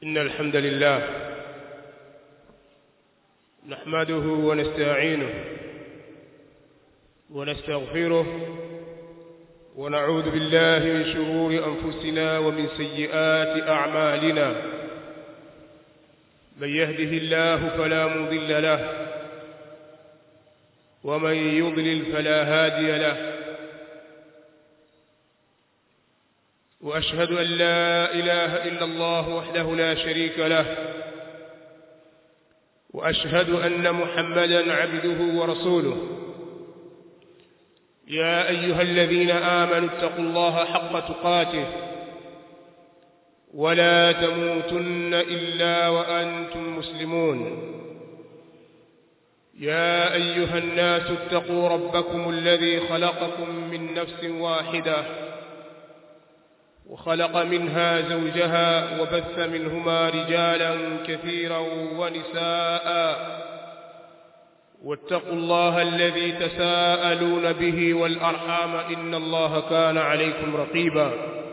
إن الحمد لله نحمده ونستعينه ونستغفره ونعوذ بالله من شرور أنفسنا ومن سيئات أعمالنا من يهده الله فلا مضل له ومن يضلل فلا هادي له وأشهد أن لا إله إلا الله وحده لا شريك له وأشهد أن محمدا عبده ورسوله يا أيها الذين آمنوا اتقوا الله حق تقاته ولا تموتن إلا وأنتم مسلمون يا أيها الناس اتقوا ربكم الذي خلقكم من نفس واحدة وخلق منها زوجها وبث منهما رجالا كثيرا ونساء واتقوا الله الذي تساءلون به والأرحام إن الله كان عليكم رقيبا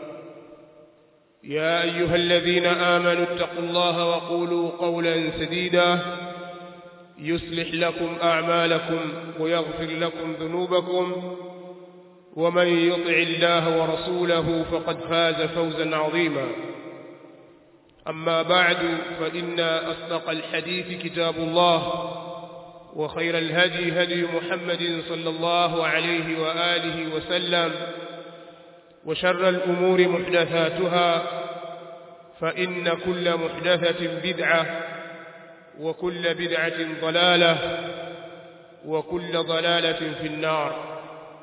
يا أيها الذين آمنوا اتقوا الله وقولوا قولا سديدا يصلح لكم أعمالكم ويغفر لكم ذنوبكم ومن يطع الله ورسوله فقد فاز فوزا عظيما أما بعد فإن أصدق الحديث كتاب الله وخير الهدي هدي محمد صلى الله عليه وآله وسلم وشر الأمور محدثاتها فإن كل محدثة بدعة وكل بدعة ضلالة وكل ضلالة في النار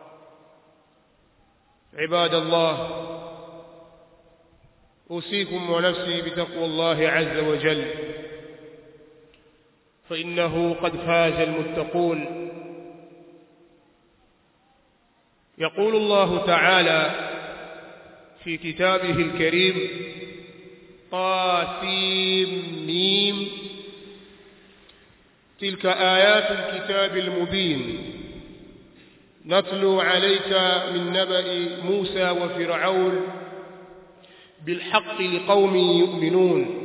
عباد الله أوصيكم ونفسي بتقوى الله عز وجل فإنه قد فاز المتقون يقول الله تعالى في كتابه الكريم قاسم ميم تلك آيات الكتاب المبين نتلو عليك من نبأ موسى وفرعون بالحق لقوم يؤمنون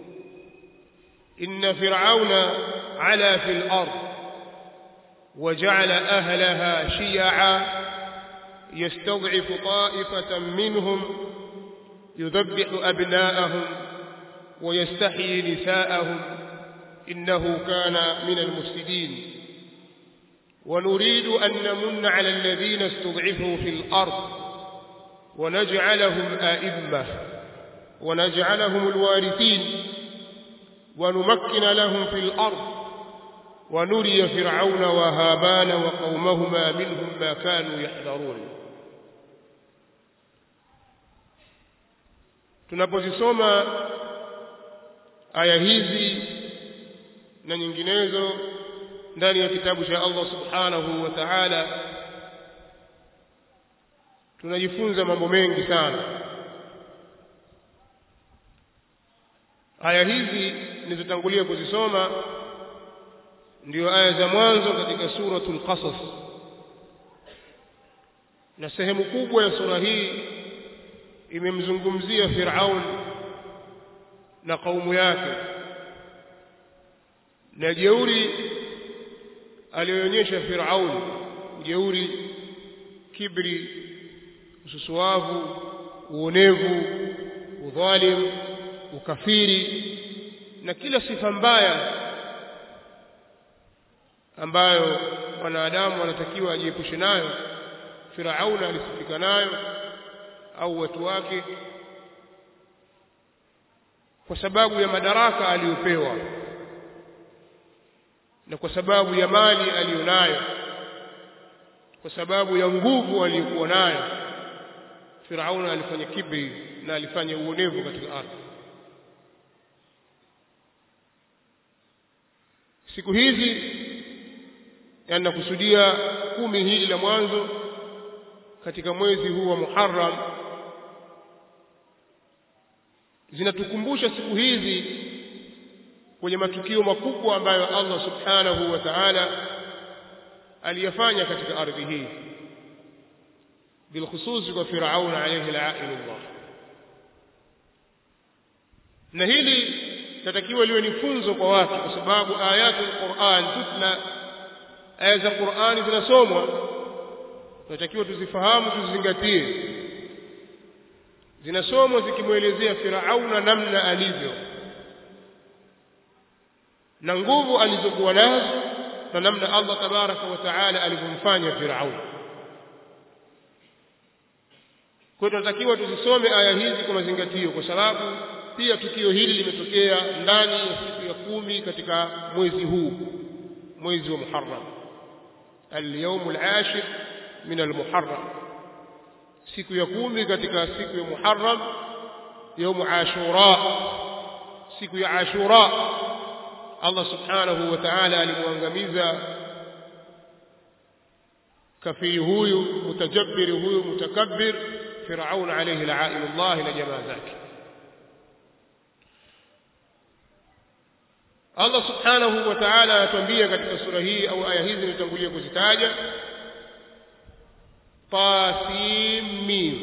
إن فرعون علا في الأرض وجعل أهلها شيعا يستضعف طائفة منهم يذبح أبناءهم ويستحيي نساءهم إنه كان من المفسدين ونريد أن نمن على الذين استضعفوا في الأرض ونجعلهم آئمة ونجعلهم الوارثين ونمكن لهم في الأرض ونري فرعون وهامان وقومهما منهم ما كانوا يحذرون tunapozisoma aya hizi na nyinginezo ndani ya kitabu cha Allah subhanahu wa ta'ala tunajifunza mambo mengi sana aya hizi nilizotangulia kuzisoma ndio aya za mwanzo katika suratul qasas na sehemu kubwa ya sura hii imemzungumzia Firaun na kaumu yake na jeuri alionyesha Firaun jeuri kibri ususuavu uonevu udhalim ukafiri na kila sifa mbaya ambayo wanadamu wanatakiwa ajiepushe nayo Firauna alisifika nayo au watu wake kwa sababu ya madaraka aliyopewa na kwa sababu ya mali aliyonayo kwa sababu ya nguvu aliyokuwa nayo Firauna alifanya kibri na alifanya uonevu katika ardhi siku hizi yanakusudia kumi hili la mwanzo katika mwezi huu wa Muharram zinatukumbusha siku hizi kwenye matukio makubwa ambayo Allah Subhanahu wa Ta'ala aliyafanya katika ardhi hii bilkhususi kwa Firaun alayhi la'inullah na hili natakiwa liwe ni funzo kwa watu kwa sababu ayatul Qur'an tutla aya za Qur'ani zinasomwa tunatakiwa tuzifahamu tuzizingatie zinasomwa zikimwelezea Firauna namna alivyo na nguvu alizokuwa nazo na namna Allah tabaraka wa taala alivyomfanya Firauna kwa tunatakiwa tuzisome aya hizi kwa mazingatio kwa sababu pia tukio hili limetokea ndani ya siku ya kumi katika mwezi huu mwezi wa Muharram al-yawm al-ashir min al-Muharram siku ya kumi katika siku ya Muharram يوم Ashura siku ya Ashura Allah subhanahu wa ta'ala alimwangamiza kafiri huyu mutajabbir huyu mutakabbir Firaun alayhi la'inullah na jamaa zake Allah subhanahu wa ta'ala anatuambia katika sura hii au aya hizi nitangulia kuzitaja tasim mim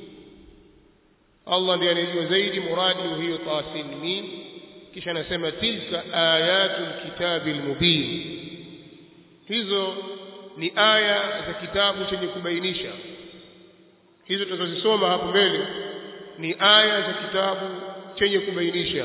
Allah ndiye anajua zaidi muradi hiyo tasim mim kisha anasema tilka ayatul kitabil mubin hizo ni aya za kitabu chenye kubainisha hizo tutazosoma hapo mbele ni aya za kitabu chenye kubainisha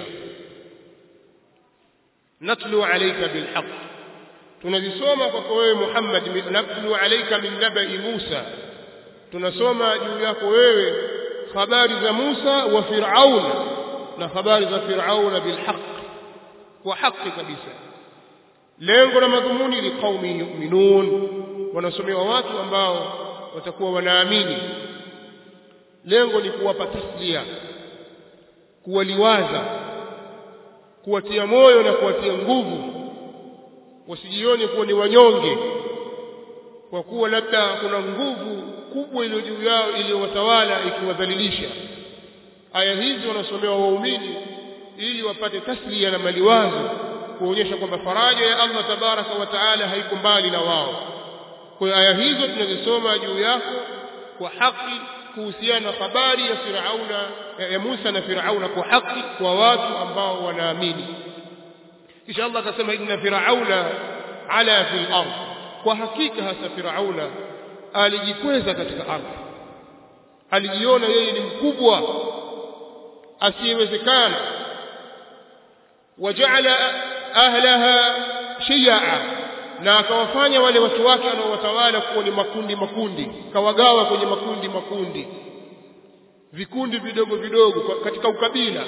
natlu alayka bilhaq tunazisoma kwako wewe Muhammad natlu alayka min nabai Musa tunasoma juu yako wewe habari za Musa wa Firauna na habari za Firauna bilhaq kwa haki kabisa lengo na madhumuni li qaumi yu'minun wanasomewa watu ambao watakuwa wanaamini lengo ni kuwapa taslia kuwaliwaza kuwatia moyo na kuwatia nguvu wasijione kuwa ni wanyonge kwa kuwa labda kuna nguvu kubwa iliyo juu yao iliyowatawala ikiwadhalilisha aya hizi wanasomewa waumini ili wapate taslia na maliwazo kuonyesha kwamba faraja ya Allah tabaraka wa taala haiko mbali na wao kwa hiyo aya hizo tunazisoma juu yako kwa haki kuhusiana na habari ya Firauna ya Musa na Firauna kwa haki kwa watu ambao wanaamini kisha Allah akasema inna Firauna ala fil ardh kwa hakika hasa Firauna alijikweza katika ardhi alijiona yeye ni mkubwa asiyewezekana waja'ala ahlaha shiya'a na akawafanya wale watu wake wanaowatawala kuwa ni makundi makundi kawagawa kwenye makundi makundi vikundi vidogo vidogo katika ukabila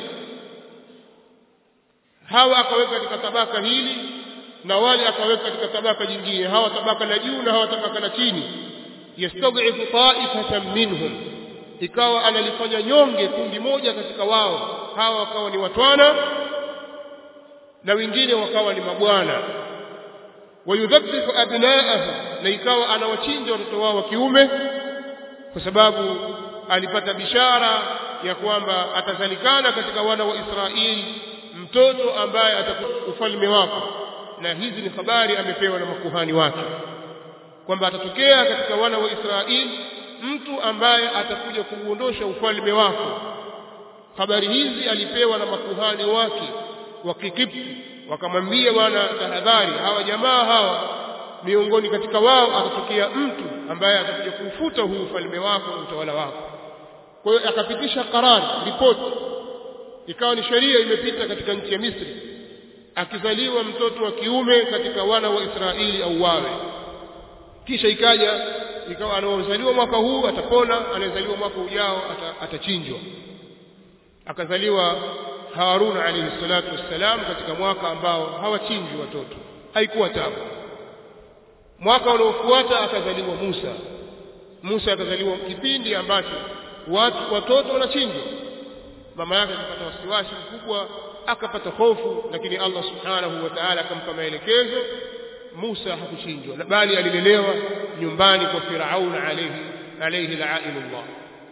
hawa akaweka katika tabaka hili na wale akaweka katika tabaka jingine hawa tabaka la juu na hawa tabaka la chini yastad'ifu ta'ifatan minhum ikawa analifanya nyonge kundi moja katika wao hawa wakawa ni watwana na wengine wakawa ni mabwana wayudhabbihu abnaahu na ikawa anawachinja watoto wao wa kiume kwa sababu alipata bishara ya kwamba atazalikana katika wana wa Israeli mtoto ambaye atakuwa ufalme wako na hizi ni habari amepewa na makuhani wake kwamba atatokea katika wana wa Israeli mtu ambaye atakuja kuuondosha ufalme wako habari hizi alipewa na makuhani wake wa Kikipti wakamwambia bwana tahadhari hawa jamaa hawa miongoni katika wao atatokea mtu ambaye atakuja kufuta huu ufalme wako na utawala wako kwa hiyo akapitisha karari ripoti ikawa ni sheria imepita katika nchi ya Misri akizaliwa mtoto wa kiume katika wana wa Israeli au wawe kisha ikaja ikawa anaozaliwa mwaka huu atapona anayezaliwa mwaka ujao atachinjwa akazaliwa Harun alayhi salatu wassalam katika mwaka ambao hawachinjwi watoto haikuwa tabu mwaka unaofuata akazaliwa Musa Musa akazaliwa kipindi ambacho watu watoto wanachinjwa mama yake akapata wasiwasi mkubwa akapata hofu lakini Allah subhanahu wa ta'ala akampa maelekezo Musa hakuchinjwa bali alilelewa nyumbani kwa Firaun alayhi alayhi la'inullah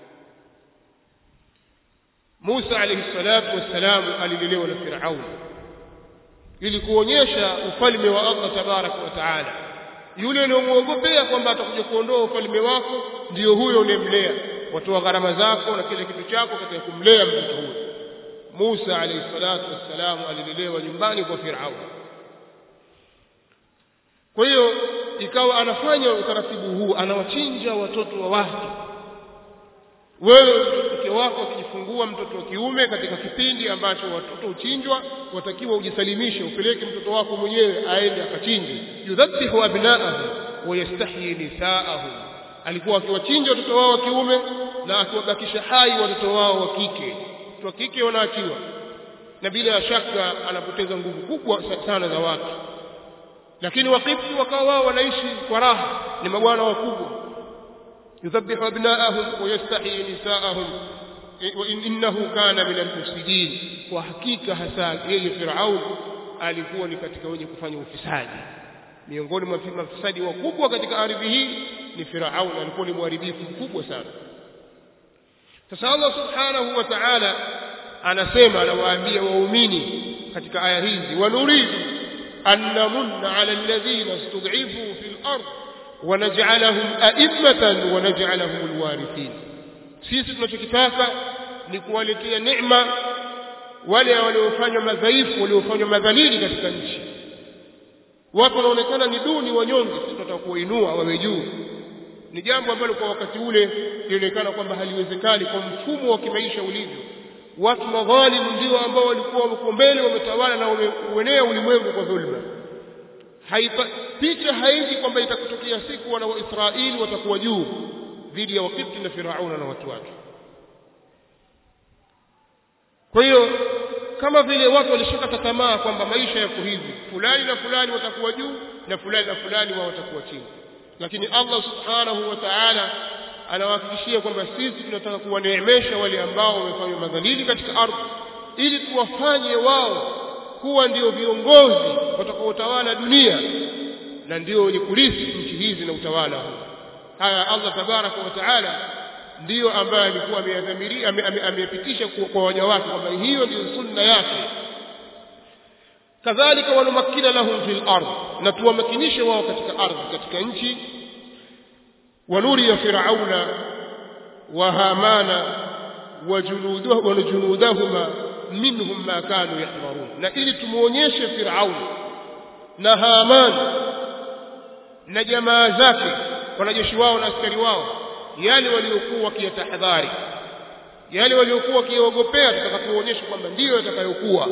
Musa alayhi salatu wassalam alilelewa na Firaun ili kuonyesha ufalme wa Allah tabaraka wa taala yule unayemuogopea kwamba atakuja kuondoa ufalme wako ndiyo huyo unemlea watoa gharama zako na kile kitu chako katika kumlea mtoto huyo Musa alayhi salatu wassalam alilelewa nyumbani kwa Firaun kwa hiyo ikawa anafanya utaratibu huu anawachinja watoto wa watu wewe mke wako akijifungua mtoto wa kiume katika kipindi ambacho watoto huchinjwa watakiwa ujisalimishe upeleke mtoto wako mwenyewe aende akachinje yudhabihu abnaahu wa yastahyi nisaahu alikuwa akiwachinja watoto wao wa kiume na akiwabakisha hai watoto wao wa kike watoto wa kike wanaachiwa na bila shaka anapoteza nguvu kubwa sana za watu lakini wakifti wakawa wao wanaishi kwa raha ni mabwana wakubwa يذبح أبناءهم ويستحيي نساءهم وإنه كان من المفسدين وحقيقة hasa yeye Firaun alikuwa ni katika wenye kufanya ufisadi miongoni mwa mafisadi wakubwa katika ardhi hii ni Firaun alikuwa ni mharibifu mkubwa sana sasa Allah subhanahu wa ta'ala anasema anawaambia waumini katika aya hizi wanuridu an namunna ala alladhina istud'ifu fil ardh ونجعلهم أئمة ونجعلهم الوارثين sisi tunachokitaka ni kuwaletea neema wale waliofanywa madhaifu waliofanywa madhalili katika nchi watu wanaonekana ni duni wanyonge sisi tunataka kuwainua wawe juu ni jambo ambalo kwa wakati ule lilionekana kwamba haliwezekani kwa mfumo wa kimaisha ulivyo watu madhalimu ndio ambao walikuwa wako mbele wametawala na wameenea ulimwengu kwa dhulma haipa picha haiji kwamba itakutokea siku wana wa Israeli watakuwa juu dhidi ya Wakipti na Firauna na watu wake. Kwa hiyo kama vile watu walishakata tamaa kwamba maisha yako hivi, fulani na fulani watakuwa juu na fulani na fulani wao watakuwa chini, lakini Allah subhanahu wa ta'ala anawahakikishia kwamba sisi tunataka kuwaneemesha wale ambao wamefanywa madhalili katika ardhi, ili tuwafanye wao kuwa ndio viongozi watakaotawala dunia na ndio wenye kurithi nchi hizi na utawala huu haya Allah tabaraka wa taala ndiyo ambaye alikuwa ameyadhamiria ameyapitisha kwa waja wake kwamba hiyo ndiyo sunna yake kadhalika wanumakina lahum fil ardh na tuwamakinishe wao katika ardhi katika nchi wanuri ya firauna wa hamana wa junudahuma minhum ma kanu yahdharun na ili tumuonyeshe firaun na haman na jamaa zake wanajeshi wao na askari wao yale waliokuwa wakiyatahadhari yale waliokuwa wakiogopea tutakapoonyesha kwamba ndiyo yatakayokuwa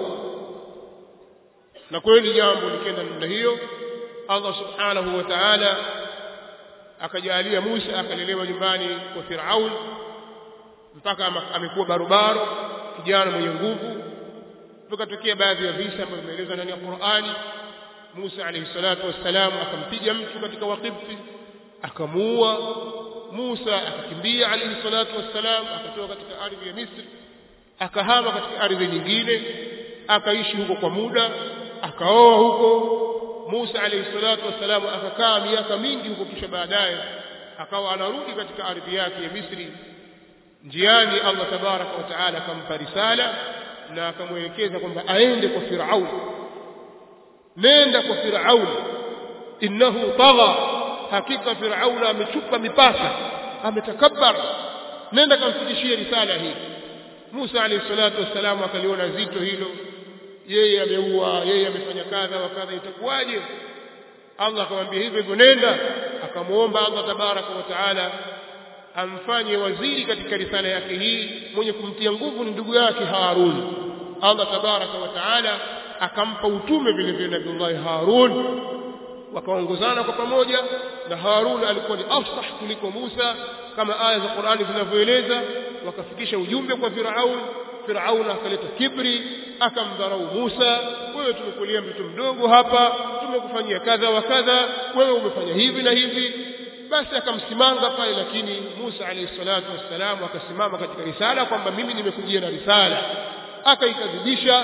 na kweli jambo likenda namna hiyo Allah subhanahu wa ta'ala akajalia Musa akalelewa nyumbani kwa Firaun mpaka amekuwa barobaro kijana mwenye nguvu tukatokea baadhi ya visa ambavyo vimeelezwa ndani ya Qur'ani Musa alayhi salatu wassalam akampiga mtu katika Waqibti akamuua Musa akakimbia alayhi salatu wassalam akatoka katika ardhi ya Misri akahama katika ardhi nyingine akaishi huko kwa muda akaoa huko Musa alayhi salatu wassalam akakaa miaka mingi huko kisha baadaye akawa anarudi katika ardhi yake ya Misri njiani Allah tabaraka wa taala akampa risala na akamwelekeza kwamba aende kwa Firaun nenda kwa Firaun innahu tagha hakika Firaun amechupa mipaka ametakabbar nenda kamfikishie risala hii Musa alayhi salatu wassalam akaliona zito hilo yeye ameua yeye amefanya kadha wa kadha itakuwaje Allah akamwambia hivyo hivyo nenda akamuomba Allah tabaraka wa taala amfanye waziri katika risala yake hii mwenye kumtia nguvu ni ndugu yake Harun Allah tabaraka wa taala akampa utume vile vile Nabii Harun wakaongozana kwa pamoja na Harun alikuwa ni afsah kuliko Musa kama aya za Qur'ani zinavyoeleza wakafikisha ujumbe kwa Firaun Firaun akaleta kibri akamdharau Musa wewe tumekulia mtoto mdogo hapa tumekufanyia kadha wa kadha wewe umefanya hivi na hivi basi akamsimanga pale lakini Musa alayhi salatu wassalam akasimama katika risala kwamba mimi nimekujia na risala akaikadhibisha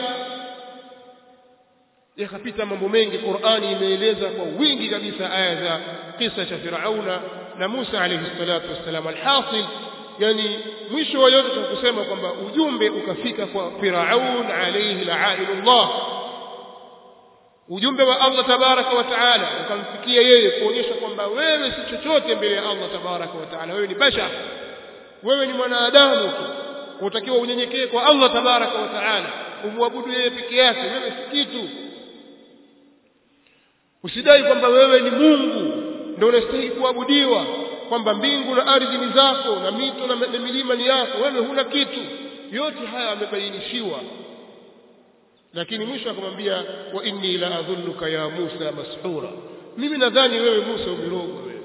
yakapita mambo mengi Qur'ani imeeleza kwa wingi kabisa aya za kisa cha Firauna na Musa alayhi salatu wassalam alhasil yani mwisho wa yote tunakusema kwamba ujumbe ukafika kwa Firaun alayhi la'inullah ujumbe wa Allah tabaraka wa taala ukamfikia yeye kuonyesha kwamba wewe si chochote mbele ya Allah tabaraka wa taala wewe ni bashar wewe ni mwanadamu tu utakiwa unyenyekee kwa Allah tabaraka wa taala umwabudu yeye peke yake wewe si kitu usidai kwamba wewe ni Mungu ndio unastahili kuabudiwa kwamba mbingu na ardhi ni zako na mito na, na milima ni yako wewe huna kitu yote haya yamebainishiwa lakini mwisho akamwambia wa inni la adhunnuka ya Musa mashura mimi nadhani wewe Musa umerogwa wewe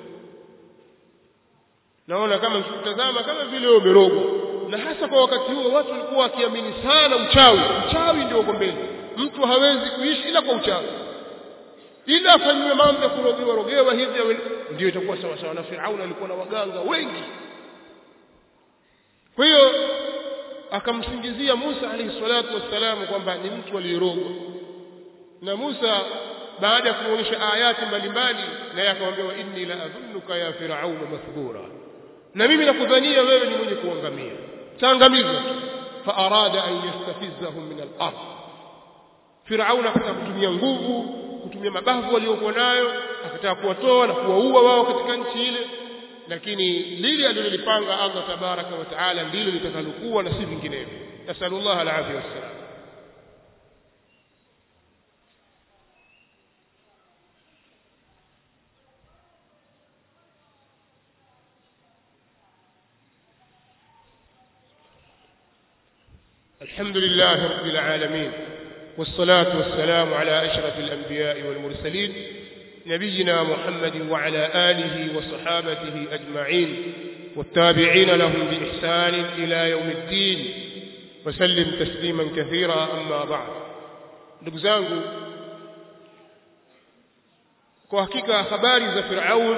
naona kama mkitazama kama vile wewe umerogwa na hasa kwa wakati huo watu walikuwa wakiamini sana uchawi uchawi ndio uko mbele mtu hawezi kuishi ila kwa uchawi ila afanywe mambo ya kurogewa rogewa hivi ndio itakuwa sawa sawa na Firauni alikuwa na waganga wengi kwa hiyo akamsingizia Musa alayhi salatu wassalam kwamba ni mtu aliyerogwa na Musa baada ya kuonyesha ayati mbalimbali naye akamwambia wa inni la adhunnuka ya firaun mathbura na mimi nakudhania wewe ni mwenye kuangamia taangamizwa fa arada an yastafizahum min al-ard firaun akataka kutumia nguvu kutumia mabavu waliokuwa nayo akataka kuwatoa na kuwaua wao katika nchi ile lakini lile alilolipanga Allah tabaraka wa taala ndilo litakalokuwa na si vinginevyo nasallallahu alaihi wasallam الحمد لله رب العالمين والصلاة والسلام على أشرف الأنبياء والمرسلين نبينا محمد وعلى آله وصحابته أجمعين والتابعين لهم بإحسان إلى يوم الدين وسلم تسليما كثيرا أما بعد نبزانه kwa hakika habari za Firaun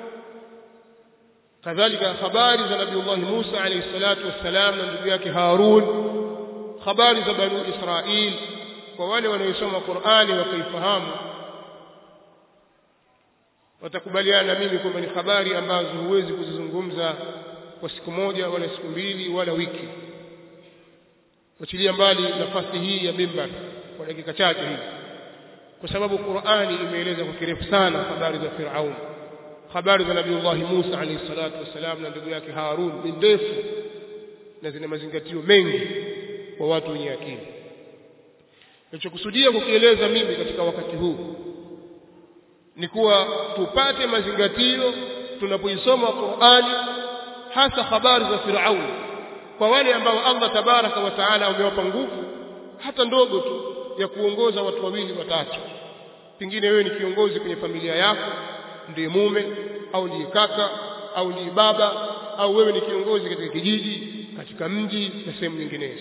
kadhalika habari za Nabii Musa alayhi salatu wassalam na ndugu yake Harun habari za Banu Israil kwa wale wanaosoma Qur'ani wakaifahamu watakubaliana na mimi kwamba ni habari ambazo huwezi kuzizungumza kwa siku moja wala siku mbili wala wiki wachilia mbali nafasi hii ya mimbar kwa dakika chache hivi kwa sababu Qur'ani imeeleza kwa kirefu sana habari za Firaun habari za Nabii Musa alayhi salatu wasalam na ndugu yake Harun ni ndefu na zina mazingatio mengi kwa watu wenye akili nilichokusudia kukieleza mimi katika wakati huu ni kuwa tupate mazingatio tunapoisoma Qur'ani hasa habari za Firaun kwa wale ambao Allah tabaraka wa taala amewapa nguvu hata ndogo tu ya kuongoza watu wawili watatu pengine wewe ni kiongozi kwenye familia yako ndiye mume au ndiye kaka au ndiye baba au wewe ni kiongozi katika kijiji katika mji na sehemu nyinginezo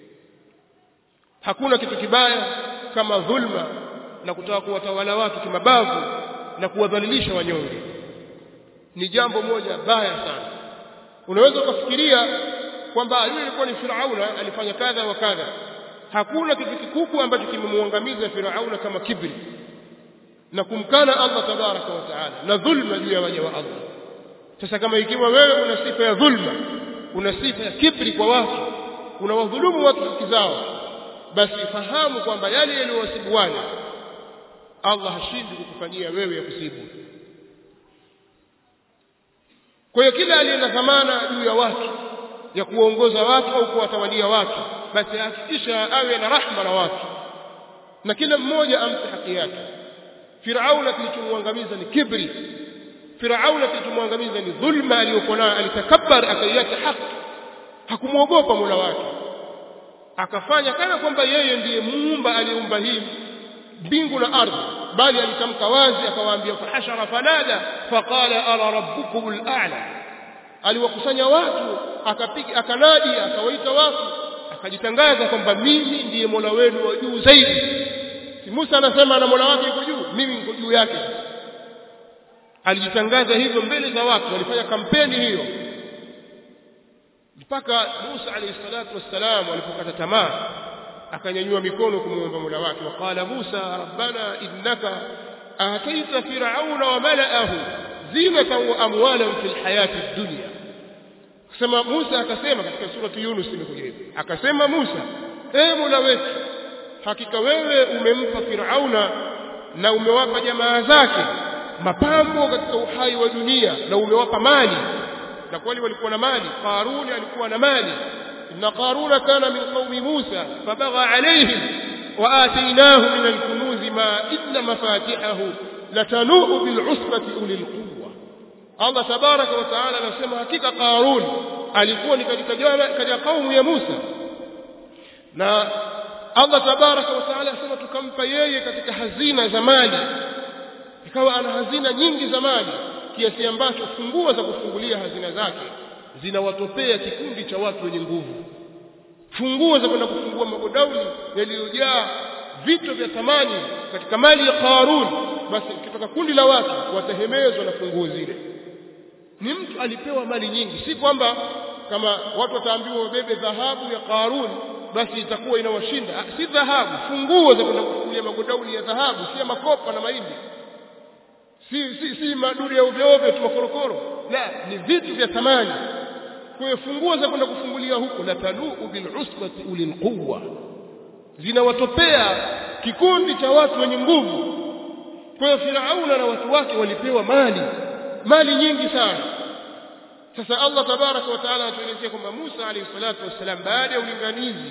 hakuna kitu kibaya kama dhulma na kutaka kuwatawala watu kimabavu na kuwadhalilisha wanyonge ni jambo moja baya sana unaweza ukafikiria kwamba yule alikuwa ni Firauna alifanya kadha wa kadha hakuna kitu kikubwa ambacho kimemwangamiza Firauna kama kibri na kumkana Allah tabaraka wa taala na dhulma juu ya waja wa Allah sasa kama ikiwa wewe una sifa ya dhulma una sifa ya kibri kwa watu unawadhulumu watu haki zao basi fahamu kwamba yale yaliyowasibu wale Allah hashindi kukufanyia wewe ya kusibu kwa hiyo kila aliye na dhamana juu ya watu ya kuongoza watu au kuwatawalia watu basi hakikisha awe na rahma na watu na kila mmoja ampe haki yake Firauna kilichomwangamiza ni kibri Firauna kilichomwangamiza ni dhulma aliyokuwa nayo alitakabbar akaiacha haki hakumwogopa Mola wake akafanya kana kwamba yeye ndiye muumba aliumba hii mbingu na ardhi bali alitamka wazi akawaambia fahashara fanada faqala ana rabbukum al-a'la aliwakusanya watu akapiga akanadi akawaita watu akajitangaza kwamba mimi ndiye Mola wenu wa juu zaidi si Musa anasema na Mola wake yuko juu mimi niko juu yake alijitangaza hivyo mbele za watu walifanya kampeni hiyo mpaka Musa alayhi salatu wassalam alipokata tamaa akanyanyua mikono kumuomba Mola wake waqala Musa rabbana innaka ataita fir'auna wa mala'ahu zinatan wa amwalan fil hayati dunya kusema Musa akasema katika surati Yunus imekuja hivi akasema Musa e Mola wetu hakika wewe umempa Firauna na umewapa jamaa zake mapambo katika uhai wa dunia na umewapa mali na kwani walikuwa na mali Qaruni alikuwa na mali inna qaruna kana min qaumi Musa fabagha alayhim wa atainahu min al-kunuz ma inna mafatihahu latanuu bil usbati ulil quwwa Allah tabaraka wa taala anasema hakika Qarun alikuwa ni katika katika kaumu ya Musa na Allah tabaraka wa taala anasema tukampa yeye katika hazina za mali ikawa ana hazina nyingi za mali kiasi ambacho funguo za kufungulia hazina zake zinawatopea kikundi cha watu wenye nguvu funguo za kwenda kufungua magodauni yaliyojaa vito vya thamani katika mali ya Qarun basi kutoka kundi la watu watahemezwa na funguo zile ni mtu alipewa mali nyingi si kwamba kama watu wataambiwa wabebe dhahabu ya Qarun basi itakuwa inawashinda si dhahabu funguo za kwenda kufungulia magodauni ya dhahabu si ya makopa na mahindi si si si maduri ya ovyo ovyo tu makorokoro la ni vitu vya thamani kwa hiyo funguo za kwenda kufungulia huko la taluu bil usbati ulil quwwa zinawatopea kikundi cha watu wenye nguvu kwa hiyo Firauna na watu wake walipewa mali mali nyingi sana sasa Allah tabaraka wa taala anatuelezea kwamba Musa alayhi salatu wassalam baada ya ulinganizi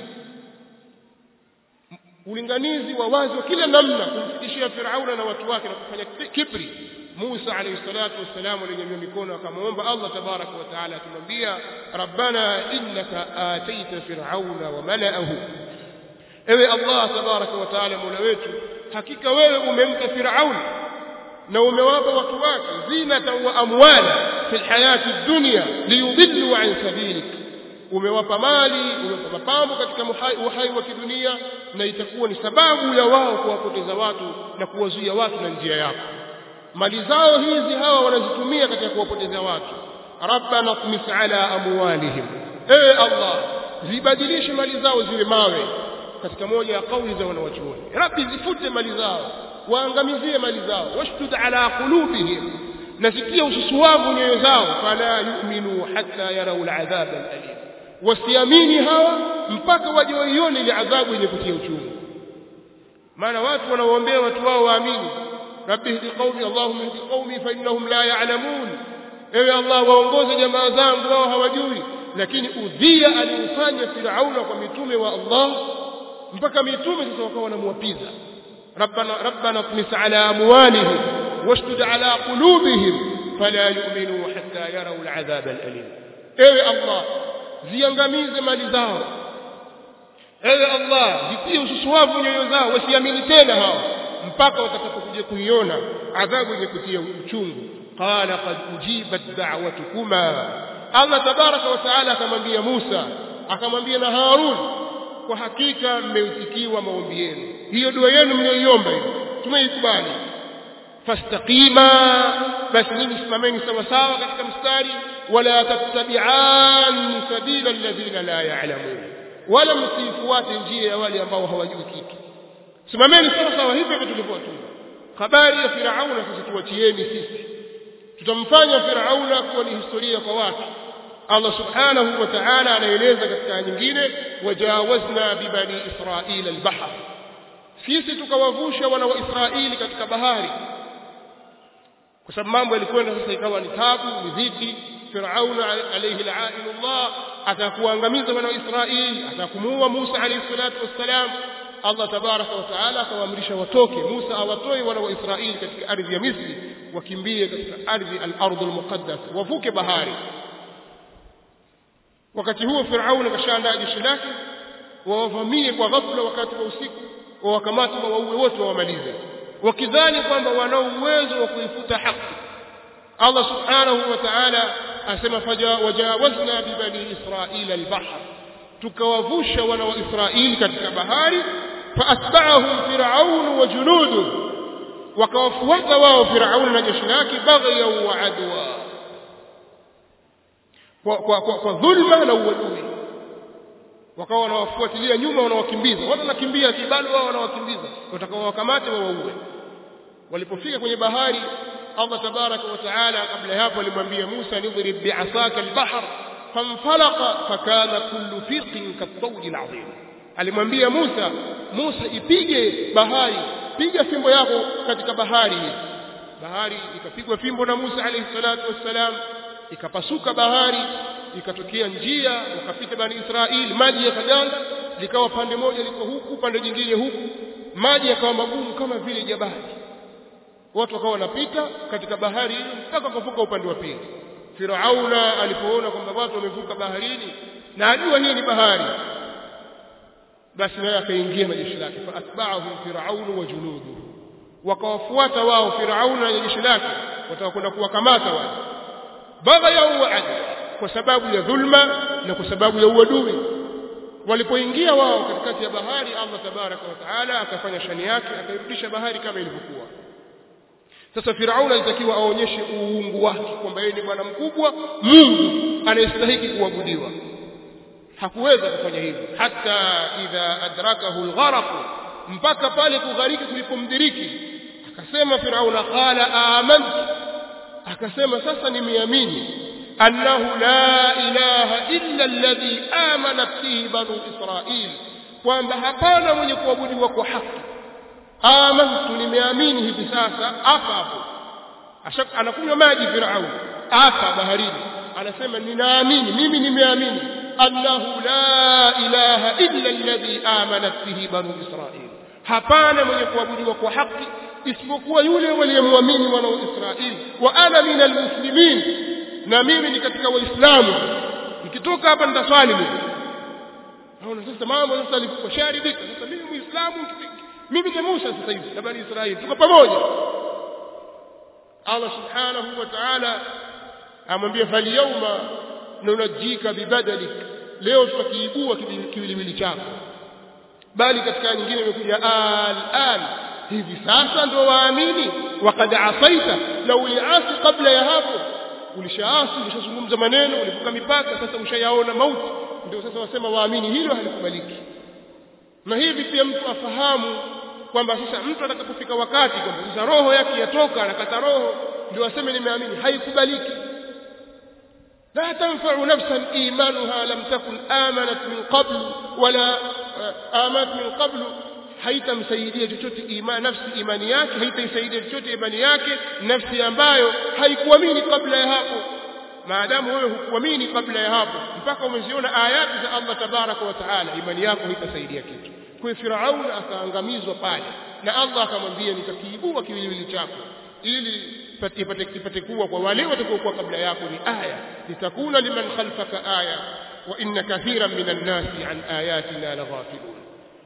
ulinganizi wa wazi wa kila namna kumfikishia Firauna na watu wake na kufanya kibri Musa alayhi salatu wassalam alinyanyua mikono akamwomba Allah tabaraka wa taala akimwambia rabbana innaka ataita fir'auna wa mala'ahu ewe Allah tabaraka wa taala mola wetu hakika wewe umempa Firaun na umewapa watu wake zinata wa amwala fi alhayati dunya liyudillu an sabilik umewapa mali umewapa mapambo katika uhai wa kidunia na itakuwa ni sababu ya wao kuwapoteza watu na kuwazuia watu na njia yako mali zao hizi hawa wanazitumia katika kuwapoteza watu rabbana tmis ala amwalihim ewe allah zibadilishe mali zao ziwe mawe katika moja ya kauli za wanawachuoni rabbi zifute mali zao waangamizie mali zao washdud ala qulubihim nasikia ususuwavu nyoyo zao fala yu'minu hatta yarau al'adhab al'alim wasiamini hawa mpaka waje waione ile adhabu yenye kutia uchungu maana watu wanaoombea watu wao waamini rabbi hdi qaumi allahumma hdi qaumi fa innahum la ya'lamun ewe allah waongoze jamaa zangu wao hawajui lakini udhia aliufanya firauna kwa mitume wa allah mpaka mitume sasa wakawa wanamwapiza rabbana rabbana tmis ala amwalihim washdud ala qulubihim fala yu'minu hatta yarau al'adhab al'alim ewe allah ziangamize mali zao ewe allah zitie ususuwavu nyoyo zao wasiamini tena hao mpaka watakapokuja kuiona adhabu yenye kutia uchungu qala qad ujibat da'watukuma allah tabaraka wa taala akamwambia musa akamwambia na harun kwa hakika mmeitikiwa maombi yenu hiyo dua yenu mlioiomba hiyo tumeikubali fastaqima basi nyinyi simameni sawa sawa katika mstari wala tattabi'an sabila alladhina la ya'lamun wala msifuate njia ya wale ambao hawajui kitu simameni sawa sawa hivyo hivyo tulivyotuma habari ya firauna sisi tuachieni sisi tutamfanya firauna kuwa ni historia kwa watu Allah subhanahu wa ta'ala anaeleza katika nyingine wajawazna bibani israila albahr sisi tukawavusha wana wa Israeli katika bahari kwa sababu mambo yalikwenda sasa ikawa ni tabu ni dhiki Firauna alayhi la'inullah atakuangamiza wana wa Israeli atakumuua Musa alayhi salatu wassalam Allah tabaraka wa taala akawaamrisha watoke Musa awatoe wana wa Israeli katika ardhi ya Misri wakimbie katika ardhi al-ardh al-muqaddas wavuke bahari wakati huo Firauna kashaandaa jeshi lake wawavamie kwa ghafla wakati wa usiku wawakamata wawaue wote wawamalize wakidhani kwamba wanao uwezo wa kuifuta haki Allah subhanahu wa ta'ala asema wajawazna bibani israila albahr tukawavusha wana wa Israeli katika bahari faatba'ahum fir'aun wa junudu wakawafuata wao Firaun na jeshi lake baghyan wa adwa kwa, kwa, kwa, kwa dhulma na uadui wakawa wanawafuatilia nyuma wanawakimbiza watu wanakimbia kibali wao wanawakimbiza watakaowakamate wawaue walipofika kwenye bahari Allah tabaraka wa taala kabla ya hapo alimwambia Musa nidrib bi'asaka al-bahr fanfalaqa fakana kullu fiqin kat-tawd al-'azim alimwambia Musa Musa ipige bahari piga fimbo yako katika bahari bahari ikapigwa fimbo na Musa alayhi salatu wassalam ikapasuka bahari ikatokea njia wakapita bani Israeli maji yakaganda likawa pande moja liko huku pande jingine huku maji yakawa magumu kama vile jabali watu wakawa wanapita katika bahari hiyo mpaka kuvuka upande wa pili Firauna alipoona kwamba watu wamevuka baharini na ajua hii ni bahari basi naye akaingia na jeshi lake fa atba'ahum fir'aunu wa junuduhu wakawafuata wao Firauna na jeshi lake watakwenda kuwakamata wale baghaya wa adla kwa sababu ya dhulma na kwa sababu ya uadui walipoingia wao katikati ya bahari Allah tabaraka wa taala akafanya shani yake akairudisha bahari kama ilivyokuwa sasa Firauna alitakiwa aonyeshe uungu wake kwamba yeye ni bwana mkubwa Mungu anayestahili kuabudiwa hakuweza kufanya hivyo hata idha adrakahu algharq mpaka pale kughariki kulipomdiriki akasema Firauna qala amantu akasema sasa nimeamini annahu la ilaha illa alladhi amanat bihi banu israil kwamba hapana mwenye kuabudiwa kwa haki amantu nimeamini hivi sasa hapa hapo anakunywa maji Firauni hapa baharini anasema ninaamini mimi nimeamini annahu la ilaha illa alladhi amanat bihi banu israil hapana mwenye kuabudiwa kwa haki isipokuwa yule waliyemwamini wana wa Israeli wa ana minal muslimin na mimi ni katika waislamu nikitoka hapa nitaswali mimi naona sasa mambo sasa alikuwa sharidika sasa mimi muislamu mimi ni Musa sasa hivi na bani Israeli tuko pamoja Allah subhanahu wa ta'ala amwambia fal yawma nunajika bibadalik leo tutakiibua kiwiliwili chako bali katika nyingine imekuja al-an hivi sasa ndo waamini wakad asaita na uliasi kabla ya hapo ulishaasi ulishazungumza maneno ulivuka mipaka sasa ushayaona mauti ndio sasa wasema waamini hilo halikubaliki na hivi pia mtu afahamu kwamba sasa mtu atakapofika wakati kwamba sasa roho yake yatoka anakata roho ndio aseme nimeamini haikubaliki لا تنفع نفسا إيمانها لم تكن آمنت من قبل ولا آمنت من قبل haitamsaidia chochote imani nafsi imani yake haitaisaidia chochote imani yake nafsi ambayo haikuamini kabla ya hapo maadamu wewe hukuamini kabla ya hapo mpaka umeziona ayati za Allah tabaraka wa taala imani yako haitasaidia kitu kwa Firaun akaangamizwa pale na Allah akamwambia nitakiibua kiwiliwili chako ili ipate ipate kuwa kwa wale watakaokuwa kabla yako ni aya litakuna liman khalfaka aya wa inna kathiran minan nasi an ayatina laghafilun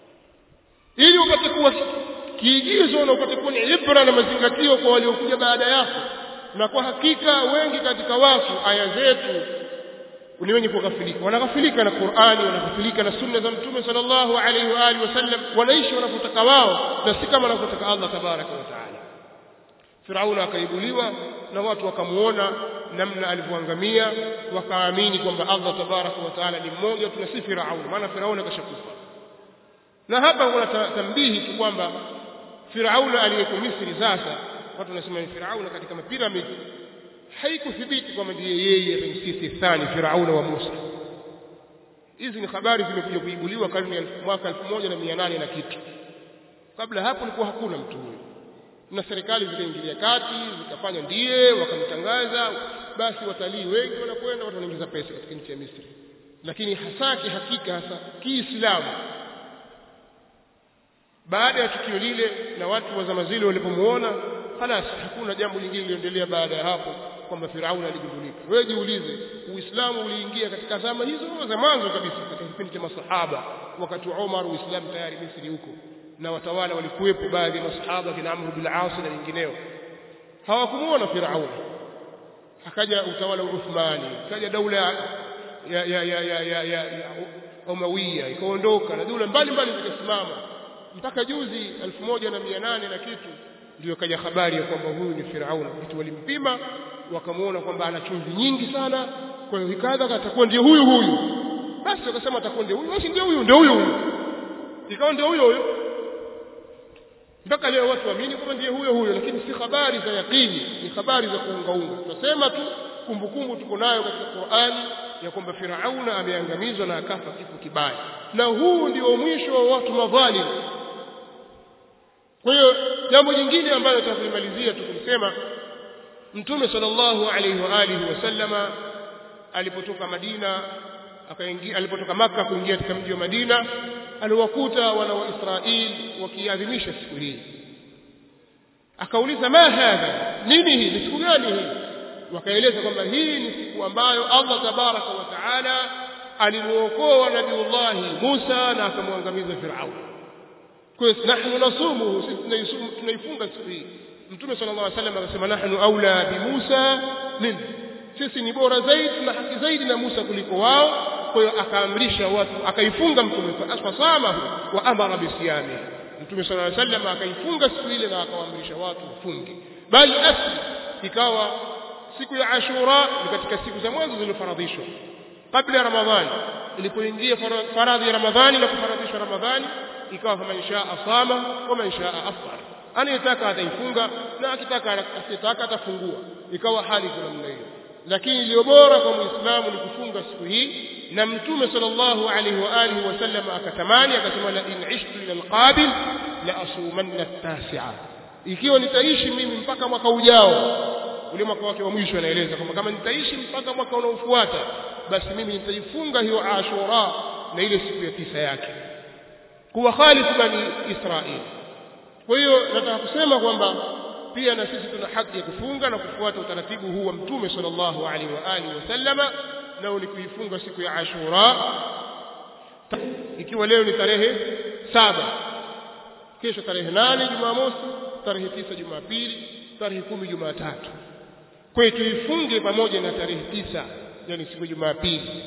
ili upate kuwa kiigizo na upate kuwa ni ibra na mazingatio kwa waliokuja baada yako na kwa hakika wengi katika watu aya zetu ni wenye kughafilika wanaghafilika na Qur'ani wanaghafilika na sunna za mtume sallallahu alaihi wa alihi wasallam wanaishi wanavyotaka wao na si kama anavyotaka Allah tabaraka wa taala Firauna akaibuliwa na watu wakamuona namna alivyoangamia wakaamini kwamba Allah tabaraka wa taala ni mmoja tuna si Firauna maana Firauna kashakufa na hapa kuna tambihi tu kwamba Firauna aliyeko Misri sasa watu wanasema ni Firauna katika mapiramidi haikuthibiti kwamba ndiye yeye Ramsesi thani Firauna wa Musa hizi ni habari zimekuja kuibuliwa karne ya mwaka 1800 na kitu kabla hapo ilikuwa hakuna mtu huyo na serikali zikaingilia kati zikafanya ndiye wakamtangaza basi watalii wengi wanakwenda watu wanaingiza pesa katika nchi ya Misri lakini hasa kihakika hasa Kiislamu baada ya tukio lile na watu wa zama zile walipomuona halas hakuna jambo lingine liliendelea baada ya hapo kwamba Firauni aligundulika wewe jiulize Uislamu uliingia katika zama hizo za mwanzo kabisa katika kipindi cha masahaba wakati wa Umar Uislamu tayari Misri huko na watawala walikuwepo baadhi ya masahaba kina Amr bin al-As na wengineo hawakumuona Firauni akaja utawala wa Uthmani akaja daula ya ya ya ya ya, ya, ya, ya Umawiya ikaondoka na dola mbalimbali zikasimama mpaka juzi 1800 na kitu ndio kaja habari ya kwamba huyu ni Firauni kitu walimpima wakamuona kwamba ana chumvi nyingi sana kwa hiyo ikadha atakuwa ndio huyu huyu basi wakasema atakuwa ndio huyu basi ndio huyu ndio huyu huyu ikawa ndio huyo huyo mpaka leo watu waamini kwamba ndiye huyo huyo lakini si habari za yakini ni habari za kuungaunga tutasema tu kumbukumbu tuko nayo katika Qur'ani ya kwamba Firauna ameangamizwa na akafa kifo kibaya na huu ndio mwisho wa watu madhalim kwa hiyo jambo jingine ambalo tutalimalizia tukumsema Mtume sallallahu alaihi wa alihi wasallama alipotoka Madina akaingia alipotoka Makka kuingia katika mji wa Madina aliwakuta wana wa Israeli wakiadhimisha siku hii akauliza ma hadha nini hii ni siku gani hii wakaeleza kwamba hii ni siku ambayo Allah tabaraka wa taala alimuokoa nabiullahi Musa na akamwangamiza Firaun kwa hiyo nahnu nasumuhu sisi tunaifunga siku hii mtume sallallahu alaihi wasallam akasema nahnu aula bi Musa min sisi ni bora zaidi na haki zaidi na Musa kuliko wao kwa hiyo akaamrisha watu akaifunga mtume fasamahu wa amara bisiyami mtume sallallahu alaihi wasallam akaifunga siku ile na akawaamrisha watu wafunge bali asli ikawa siku ya Ashura ni katika siku za mwanzo zilizofaradhishwa kabla ya Ramadhani ilipoingia faradhi ya Ramadhani na kufaradhishwa Ramadhani ikawa kama insha asama wa man shaa afṭar anayetaka ataifunga na akitaka asitaka atafungua ikawa hali kwa namna hiyo lakini iliyo bora kwa muislamu ni kufunga siku hii na mtume sallallahu alaihi wa alihi wasallam akatamani akasema la in ishtu ila alqabil la asumanna at-tasi'a ikiwa nitaishi mimi mpaka mwaka ujao ule mwaka wake wa mwisho anaeleza kwamba kama nitaishi mpaka mwaka unaofuata basi mimi nitaifunga hiyo Ashura na ile siku ya tisa yake kuwa khalifu bani Israeli kwa hiyo nataka kusema kwamba pia na sisi tuna haki ya kufunga na kufuata utaratibu huu wa mtume sallallahu alaihi wa alihi wasallama nao ni kuifunga siku ya Ashura ikiwa leo ni tarehe saba kesho tarehe nane Jumamosi tarehe tisa Jumapili tarehe kumi Jumatatu kwa hiyo tuifunge pamoja na tarehe tisa yani siku Jumapili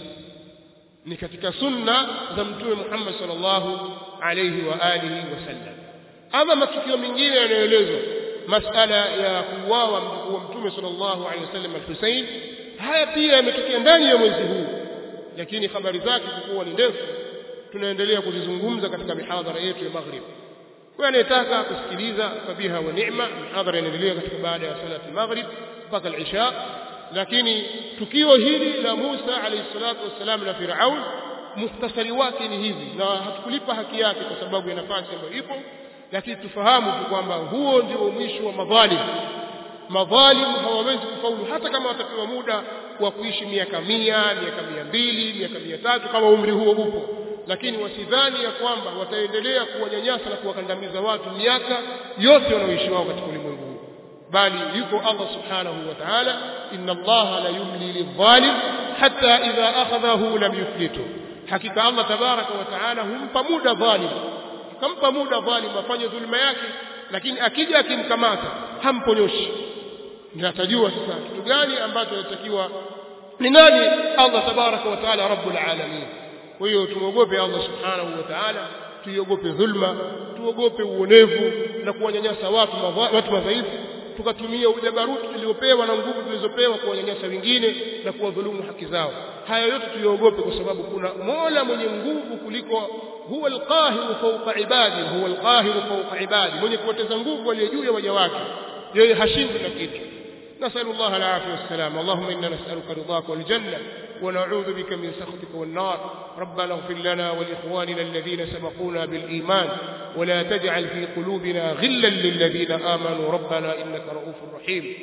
ni katika sunna za mtume Muhammad sallallahu alayhi wa alihi wasallam ama matukio mengine yanayoelezwa masala ya kuuawa mjukuu wa mtume sallallahu alayhi wasallam al-Husayn haya pia yametokea ndani ya mwezi huu lakini habari zake kuwa ni ndefu tunaendelea kuzizungumza katika mihadhara yetu ya maghrib kwa anayetaka kusikiliza fabiha wa ni'ma mihadhara inaendelea katika baada ya salati maghrib mpaka al-isha lakini tukio hili la Musa alayhi salatu wassalam na Firaun muhtasari wake ni hivi na hatukulipa haki yake kwa sababu ya nafasi ambayo ipo lakini tufahamu tu kwamba huo ndio mwisho wa madhalim madhalim hawawezi kufaulu hata kama watapewa muda wa kuishi miaka mia miaka mia mbili miaka mia tatu kama umri huo upo lakini wasidhani ya kwamba wataendelea kuwanyanyasa na kuwakandamiza watu miaka yote wanaoishi wao katika ulimwengu huu bali yuko Allah subhanahu wa ta'ala inna Allah la yumli lidhalim hatta idha akhadhahu lam yuflitu hakika Allah tabaraka wa ta'ala humpa muda dhalim kampa muda dhalim afanye dhulma yake lakini akija akimkamata hamponyoshi ndio atajua sasa kitu gani ambacho anatakiwa ni nani Allah tabaraka wa ta'ala rabbul alamin kwa hiyo tumuogope Allah subhanahu wa ta'ala tuiogope dhulma tuogope uonevu na kuwanyanyasa watu watu madhaifu tukatumia ujabaruti tuliopewa na nguvu tulizopewa kuwanyanyasa wengine na kuwadhulumu haki zao haya yote tuyaogope kwa sababu kuna Mola mwenye nguvu kuliko huwa alqahiru fawqa ibadi huwa alqahiru fawqa ibadi mwenye kuwateza nguvu aliye juu ya waja wake yeye hashindwi na kitu نسأل الله العافية والسلام اللهم إنا نسألك رضاك والجنة ونعوذ بك من سخطك والنار ربنا اغفر لنا ولإخواننا الذين سبقونا بالإيمان ولا تجعل في قلوبنا غلا للذين آمنوا ربنا إنك رؤوف رحيم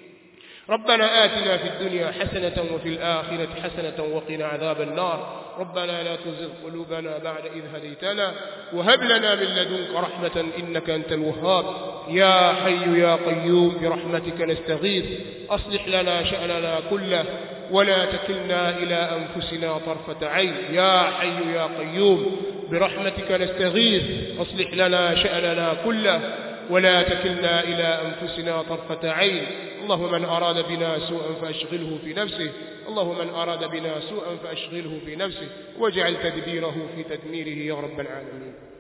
ربنا آتنا في الدنيا حسنة وفي الآخرة حسنة وقنا عذاب النار ربنا لا تزغ قلوبنا بعد إذ هديتنا وهب لنا من لدنك رحمة إنك أنت الوهاب يا حي يا قيوم برحمتك نستغيث أصلح لنا شأننا كله ولا تكلنا إلى أنفسنا طرفة عين يا حي يا قيوم برحمتك نستغيث أصلح لنا شأننا كله ولا تكلنا إلى أنفسنا طرفة عين اللهم من أراد بنا سوءا فأشغله في نفسه اللهم من أراد بنا سوءا فأشغله في نفسه واجعل تدبيره في تدميره يا رب العالمين